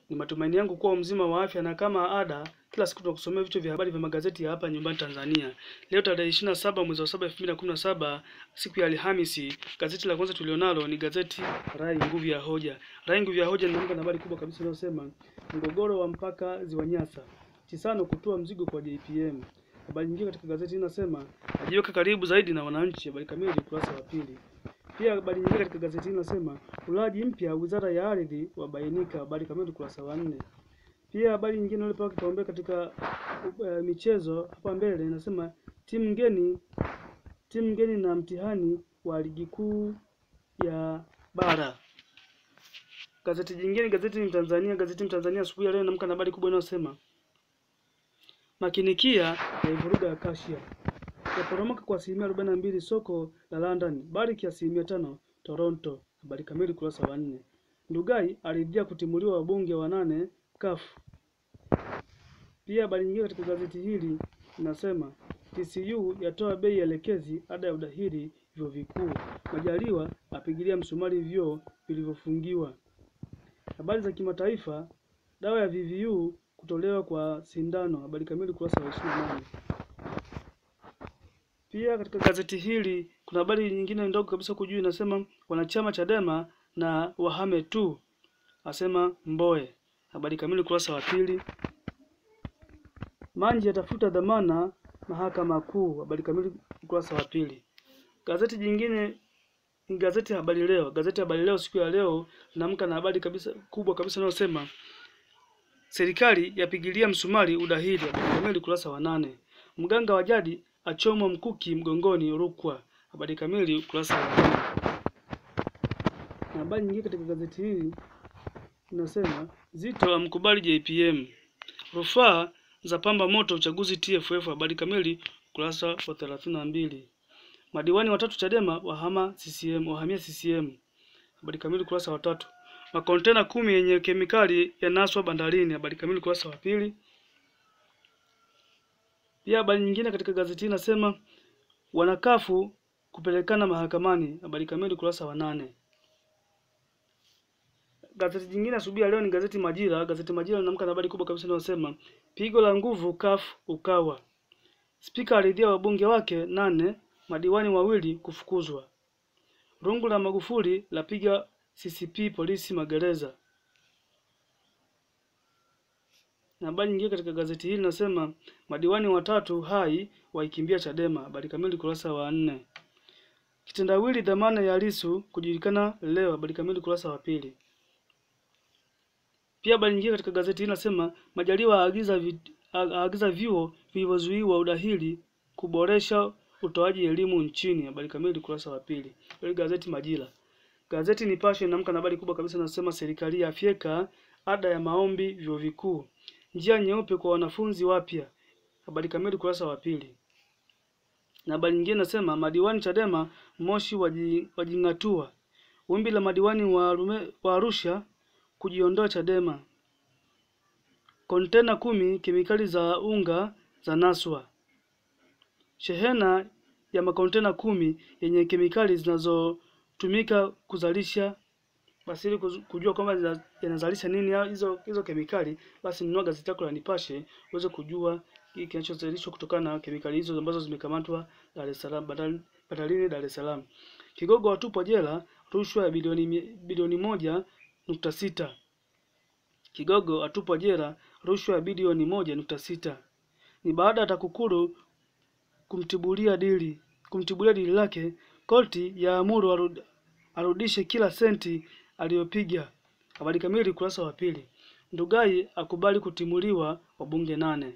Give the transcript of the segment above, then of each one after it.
Ni matumaini yangu kuwa mzima wa afya na kama ada, kila siku tunakusomea vichwa vya habari vya magazeti ya hapa nyumbani Tanzania. Leo tarehe 27 mwezi wa 7 2017, siku ya Alhamisi, gazeti la kwanza tulionalo ni gazeti Rai Nguvu ya Hoja. Rai Nguvu ya Hoja linaanza na habari kubwa kabisa inayosema mgogoro wa mpaka Ziwa Nyasa, Chisano kutoa mzigo kwa JPM. Habari nyingine katika gazeti inasema ajiweka karibu zaidi na wananchi. Habari kamili ukurasa wa pili. Pia habari nyingine katika gazeti hili inasema ulaji mpya wizara ya ardhi wabainika. Habari kamili ukurasa wa nne. Pia habari nyingine iliyopewa kipaumbele katika uh, michezo hapa mbele inasema timu ngeni timu ngeni na mtihani wa ligi kuu ya bara. Gazeti jingine, gazeti ni Tanzania, gazeti ni Tanzania asubuhi ya leo inaamka na habari kubwa inayosema makinikia ya ivuruga ya Kasia yaporomoka kwa asilimia arobaini na mbili soko la London, Barrick asilimia tano Toronto. Habari kamili ukurasa wa nne. Ndugai aridhia kutimuliwa wabunge wanane CUF. Pia habari nyingine katika gazeti hili inasema TCU yatoa bei elekezi ada ya udahili vyuo vikuu. Majaliwa apigilia msumari vyuo vilivyofungiwa. Habari za kimataifa, dawa ya VVU kutolewa kwa sindano. Habari kamili ukurasa wa 28. Pia katika gazeti hili kuna habari nyingine ndogo kabisa huku juu inasema wanachama Chadema na wahame tu, asema Mboe. Habari kamili ukurasa wa pili. Manji atafuta dhamana mahakama kuu. Habari kamili ukurasa wa pili. Gazeti jingine ni gazeti Habari Leo. Gazeti Habari Leo siku ya leo linaamka na habari kabisa kubwa kabisa inayosema serikali yapigilia msumari udahili. Habari kamili ukurasa wa nane. Mganga wa jadi achomwa mkuki mgongoni Rukwa. Habari kamili ukurasa wa nne. Na habari nyingine katika gazeti hili inasema Zito amkubali JPM, rufaa za pamba moto uchaguzi TFF. Habari kamili ukurasa wa thelathini na mbili. Madiwani watatu Chadema wahama CCM, wahamia CCM. Habari kamili ukurasa wa tatu. Makontena kumi yenye kemikali yanaswa bandarini. Habari kamili ukurasa wa pili. Pia habari nyingine katika gazeti hili inasema wanakafu kupelekana mahakamani. Habari kamili ukurasa wa nane. Gazeti jingine asubuhi ya leo ni gazeti Majira. Gazeti Majira linaamka na habari kubwa kabisa inayosema pigo la nguvu CUF Ukawa, spika aridhia wabunge wake nane, madiwani wawili kufukuzwa. Rungu la Magufuli lapiga CCP polisi magereza. Na habari nyingine katika gazeti hili nasema madiwani watatu hai waikimbia Chadema. Habari kamili kurasa wa nne. Kitendawili dhamana ya Lissu kujulikana leo. Habari kamili kurasa wa pili. Pia habari nyingine katika gazeti hili nasema Majaliwa aagiza vi, aagiza vyuo vilivyozuiwa udahili kuboresha utoaji elimu nchini. Habari kamili kurasa wa pili. Hili gazeti Majira. Gazeti Nipashe inaamka na habari kubwa kabisa nasema serikali yafyeka ada ya maombi vyuo vikuu njia nyeupe kwa wanafunzi wapya. Habari kamili kurasa wa pili. Na habari nyingine nasema madiwani Chadema Moshi wajing'atua. Wimbi la madiwani wa, Arume, wa Arusha kujiondoa Chadema. Kontena kumi kemikali za unga za naswa. Shehena ya makontena kumi yenye kemikali zinazotumika kuzalisha basi ili kujua kwamba yanazalisha nini hizo hizo kemikali, basi nunua gazeti lako la Nipashe uweze kujua hiki kinachozalishwa kutokana na kemikali hizo ambazo zimekamatwa Dar es Salaam, bandarini Dar es Salaam. Kigogo watupwa jela rushwa ya bilioni bilioni moja nukta sita. Kigogo atupwa jela rushwa ya bilioni moja nukta sita. Ni baada ya TAKUKURU kumtibulia dili kumtibulia dili lake, koti ya amuru arud, arudishe kila senti aliyopiga. Habari kamili ukurasa wa pili. Ndugai akubali kutimuliwa wabunge nane.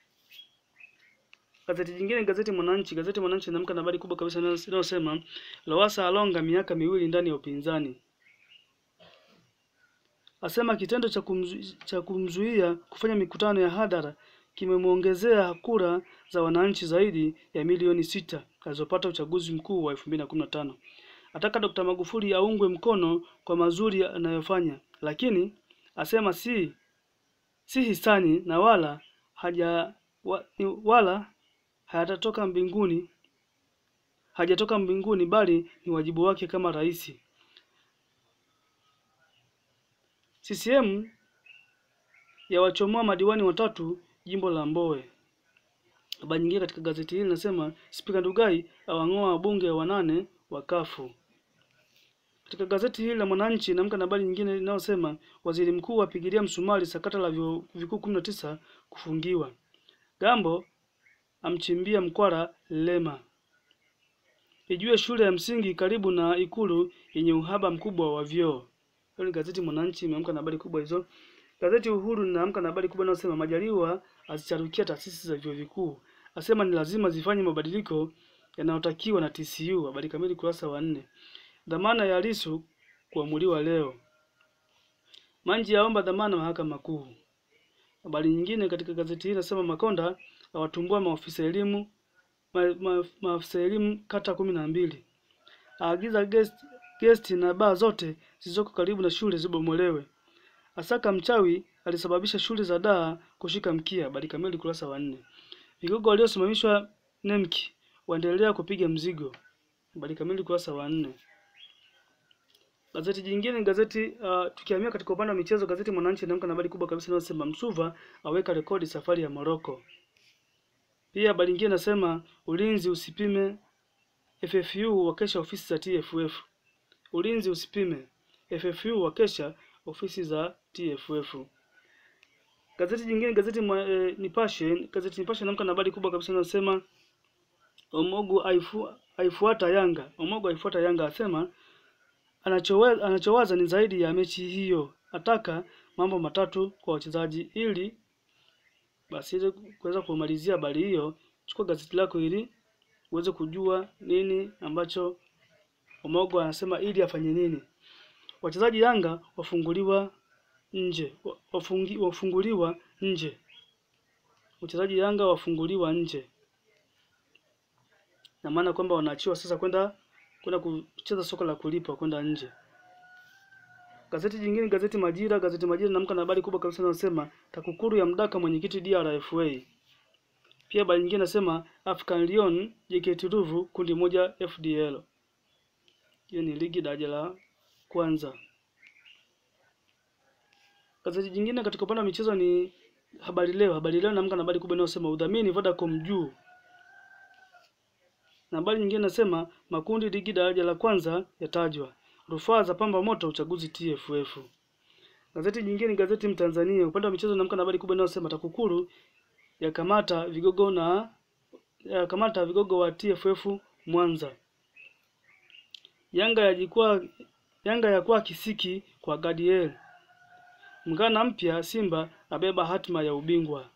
Gazeti jingine gazeti Mwananchi. Gazeti Mwananchi inaamka na habari kubwa kabisa inayosema Lowassa alonga miaka miwili ndani ya upinzani, asema kitendo cha, kumzu, cha kumzuia kufanya mikutano ya hadhara kimemwongezea kura za wananchi zaidi ya milioni sita alizopata uchaguzi mkuu wa 2015. Ataka Dr. Magufuli aungwe mkono kwa mazuri anayofanya, lakini asema si si hisani na wala haja wa, wala hayatatoka mbinguni hajatoka mbinguni bali ni wajibu wake kama rais. CCM yawachomoa madiwani watatu jimbo la Mbowe. Habari nyingine katika gazeti hili inasema Spika Ndugai awang'oa wabunge wanane wa kafu. Katika gazeti hili la Mwananchi naamka na habari nyingine inayosema waziri mkuu apigilia msumari sakata la vyuo vikuu kumi na tisa kufungiwa. Gambo amchimbia mkwara Lema. Ijue shule ya msingi karibu na Ikulu yenye uhaba mkubwa wa vyoo. Hiyo ni gazeti Mwananchi imeamka na habari kubwa hizo. Gazeti Uhuru linaamka na habari kubwa inayosema Majaliwa azicharukia taasisi za vyuo vikuu, asema ni lazima zifanye mabadiliko yanayotakiwa na TCU. Habari kamili kurasa wa nne. Dhamana ya Lissu kuamuliwa leo. Manji aomba dhamana mahakama kuu. Habari nyingine katika gazeti hili inasema Makonda awatumbua maofisa elimu ma, ma, maafisa elimu kata kumi na mbili aagiza guest, guest na baa zote zilizoko karibu na shule zibomolewe. Asaka mchawi alisababisha shule za daa kushika mkia. Habari kamili kurasa wa nne. Vigogo waliosimamishwa Nemki waendelea kupiga mzigo. Habari kamili kurasa wa nne. Gazeti jingine ni gazeti uh, tukihamia katika upande wa michezo, gazeti Mwananchi inaamka na habari kubwa kabisa inayosema Msuva aweka rekodi safari ya Morocco. Pia habari nyingine inasema ulinzi usipime FFU wakesha ofisi za TFF. Ulinzi usipime FFU wakesha ofisi za TFF. Gazeti jingine gazeti mwa, e, Nipashe, gazeti Nipashe inaamka na habari kubwa kabisa inayosema Omogu aifu, aifuata Yanga. Omogu aifuata Yanga asema anachowaza, anachowaza ni zaidi ya mechi hiyo, ataka mambo matatu kwa wachezaji ili basi ili kuweza kumalizia habari hiyo, chukua gazeti lako ili uweze kujua nini ambacho Omogo anasema ili afanye nini. Wachezaji Yanga wafunguliwa nje, wafungi, wafunguliwa nje. Wachezaji Yanga wafunguliwa nje, na maana kwamba wanaachiwa sasa kwenda kwenda kucheza soka la kulipa kwenda nje. Gazeti jingine, gazeti Majira, gazeti Majira naamka na habari kubwa kabisa inasema TAKUKURU ya mdaka mwenyekiti DRFA. Pia habari nyingine nasema African Lion JKT Ruvu kundi moja FDL. Hiyo ni ligi daraja la kwanza. Gazeti jingine katika upande wa michezo ni Habari Leo. Habari Leo naamka na habari kubwa inayosema udhamini Vodacom juu. Na habari nyingine nasema makundi ligi daraja la kwanza yatajwa. Rufaa za pamba moto uchaguzi TFF. Gazeti jingine ni gazeti Mtanzania. Upande wa michezo naamka na habari kubwa inayosema TAKUKURU yakamata vigogo na yakamata vigogo wa TFF Mwanza. Yanga yajikwaa Yanga yakuwa kisiki kwa Gadiel. Mgana mpya Simba abeba hatima ya ubingwa.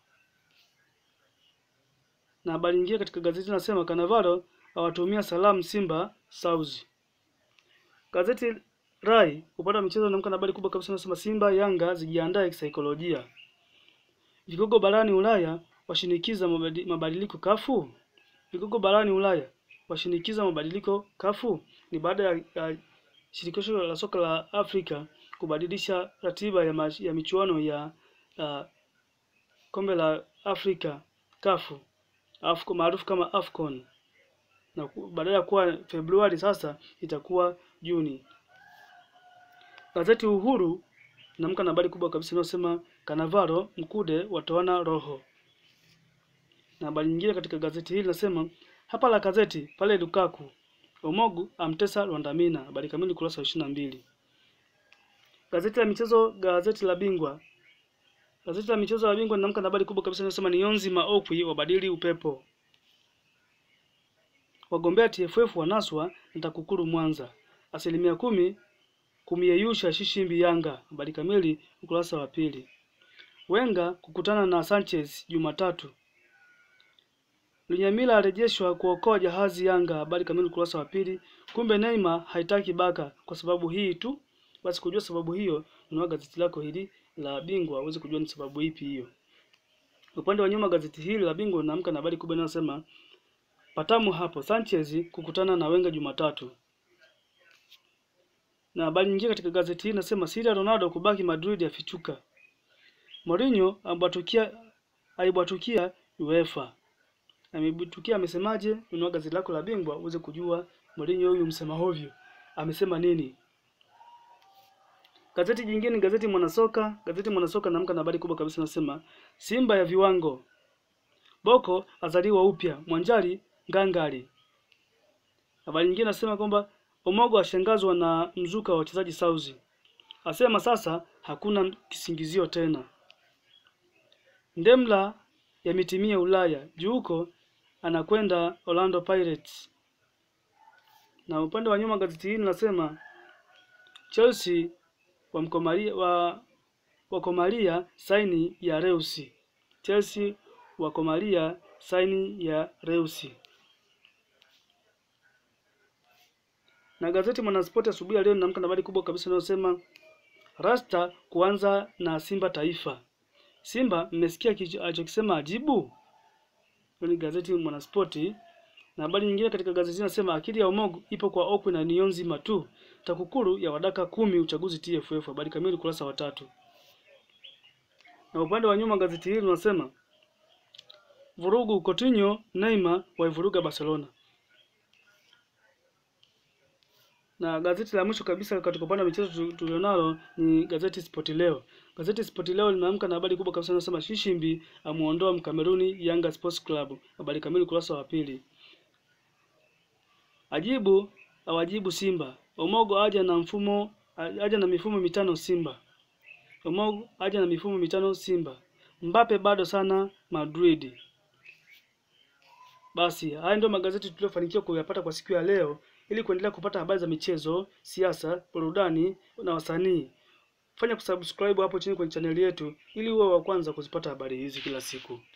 Na habari nyingine katika gazeti nasema Kanavaro awatumia salamu Simba South. Gazeti Rai upande wa michezo naamka na habari kubwa kabisa nasema Simba Yanga zijiandae kisaikolojia. Vigogo barani Ulaya washinikiza mabadiliko kafu. Vigogo barani Ulaya washinikiza mabadiliko kafu ni baada ya, ya shirikisho la soka la Afrika kubadilisha ratiba ya, ma, ya michuano ya uh, kombe la Afrika kafu Afco maarufu kama Afcon na badala ya kuwa Februari sasa itakuwa Juni. Gazeti Uhuru naamka na habari kubwa kabisa inayosema Kanavaro Mkude watoana roho. Na habari nyingine katika gazeti hili nasema hapa la gazeti pale Lukaku Omogu amtesa Rwandamina. Habari kamili kurasa wa ishirini na mbili. Gazeti la michezo, gazeti la Bingwa, gazeti la michezo la Bingwa linaamka na habari kubwa kabisa inayosema ni Yonzi Maokwi wabadili upepo. Wagombea TFF wanaswa na TAKUKURU Mwanza. Asilimia kumi kumyeyusha Shishimbi Yanga. Habari kamili ukurasa wa pili. Wenga kukutana na Sanchez Jumatatu. Lunyamila arejeshwa kuokoa jahazi Yanga. Habari kamili ukurasa wa pili. Kumbe Neymar haitaki Baka kwa sababu hii tu. Basi kujua sababu hiyo, unao gazeti lako hili la Bingwa uweze kujua ni sababu ipi hiyo. Upande wa nyuma gazeti hili la Bingwa linaamka na habari kubwa inayosema patamu hapo, Sanchez kukutana na Wenga Jumatatu. Na habari nyingine katika gazeti hili inasema siri ya Ronaldo kubaki Madrid yafichuka. Mourinho ambatukia aibwatukia UEFA. Amebitukia amesemaje? Unao gazeti lako la Bingwa uweze kujua Mourinho huyu msema hovyo amesema nini. Gazeti jingine ni gazeti Mwanasoka. Gazeti Mwanasoka naamka na habari kubwa kabisa nasema Simba ya viwango. Boko azaliwa upya, Mwanjali ngangari. Habari nyingine nasema kwamba Omogo ashangazwa na mzuka wa wachezaji Sauzi. Asema sasa hakuna kisingizio tena. Ndemla yametimia Ulaya. Juuko anakwenda Orlando Pirates. Na upande wa nyuma gazeti hili linasema Chelsea wamkomalia wa wakomalia saini ya Reusi. Chelsea wakomalia saini ya Reusi. Na gazeti Mwanaspoti asubuhi ya leo linaamka na habari kubwa kabisa inayosema Rasta kuanza na Simba Taifa. Simba mmesikia alichokisema ajibu? Hilo ni gazeti Mwanaspoti. Na habari nyingine katika gazeti inasema akili ya Omogo ipo kwa Okwi na Niyonzima tu. TAKUKURU ya wadaka kumi uchaguzi TFF. Habari kamili ukurasa wa tatu. Na upande wa nyuma gazeti hili linasema vurugu Coutinho, Neymar waivuruga Barcelona. Na gazeti la mwisho kabisa katika upande wa michezo tulionalo ni gazeti Sport Leo. Gazeti Sport Leo linaamka na habari kubwa kabisa inasema Shishimbi amuondoa Mkameruni Yanga Sports Club. Habari kamili ukurasa wa pili. Ajibu awajibu Simba. Omogo aja na mfumo aja na mifumo mitano Simba. Omogo aja na mifumo mitano Simba. Mbape bado sana Madrid. Basi haya ndio magazeti tuliyofanikiwa kuyapata kwa siku ya leo. Ili kuendelea kupata habari za michezo, siasa, burudani na wasanii, fanya kusubscribe hapo chini kwenye chaneli yetu ili uwe wa kwanza kuzipata habari hizi kila siku.